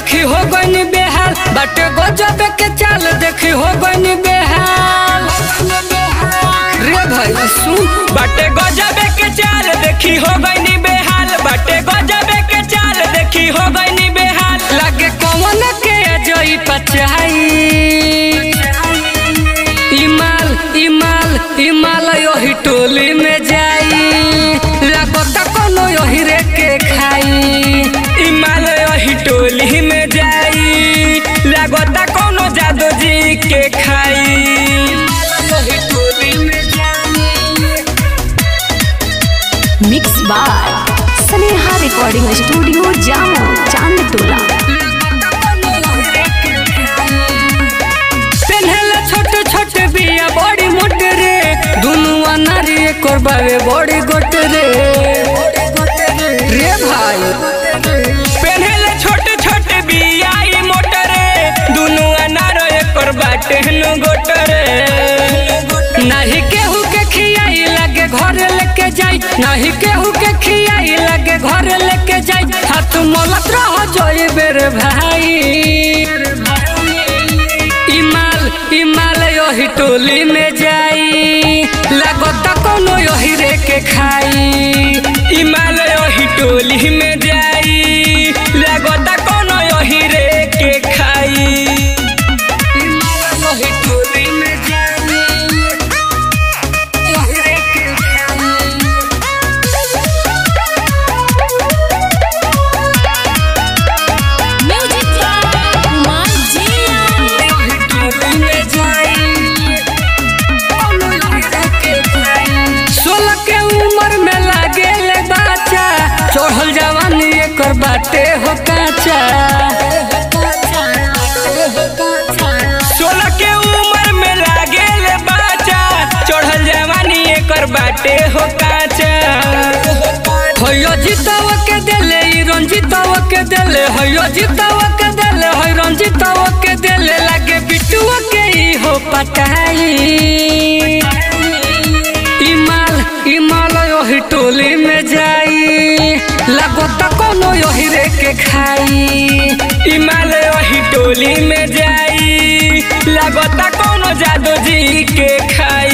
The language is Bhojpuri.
देखी हो गई बेहाल बाटे गजब के चाल देखी हो गई बेहाल रे भाई सुन बाटे गजबे के चाल देखी हो गई बेहाल बाटे गजबे के चाल देखी हो गई बेहाल लगे कौन के अजई पचाई इमाल इमाल इमाल योही टोली में जाई लागता कोनो योही रे के खाई हिमालय ही टोली में जाई लागता कोनो जादू जी के खाई योही टोली में जाई mix by Sneha recording studio जामो चांद टोला पेन्हले छोटे छोटे बिया बड़ी मोट रे दुनु अनारी एकर बावे बड़ी गोट रे रे भाई पहले छोटे छोटे बियाई मोटरे दुनु अनार एकर बाटे नु गोटरे नहीं केहू के खियाई लगे घर लेके जाई नहीं केहू के खियाई लगे घर लेके जाई हाथ मोलत रह जोई बेर भाई इमाल इमाल योही टोली में जाई लागता कोनो योही रे के खाई हिमालय ही टोली में जाई लागता कोनो यही रे के खाई इमाल योही टोली में जाई योही रे के खाई म्यूजिक कुमार जिया सोलह के उम्र में लागे ले बच्चा चढ़ल जवानी एकर बाटे हो काचा सोलह के उम्र में लागे ले बच्चा चढ़ल जवानी एकर बाटे हो काचा होयो जीतव के देले ई रंजीतव के देले होयो जीतव के देले होय रंजीतव के देले लागे बिटुआ के ई हो पटाई इमाल इमाल योही टोली में जाई लागता कोनो योही रे के खाई हिमालय ही टोली में जाई लागता कोनो जादू जी के खाई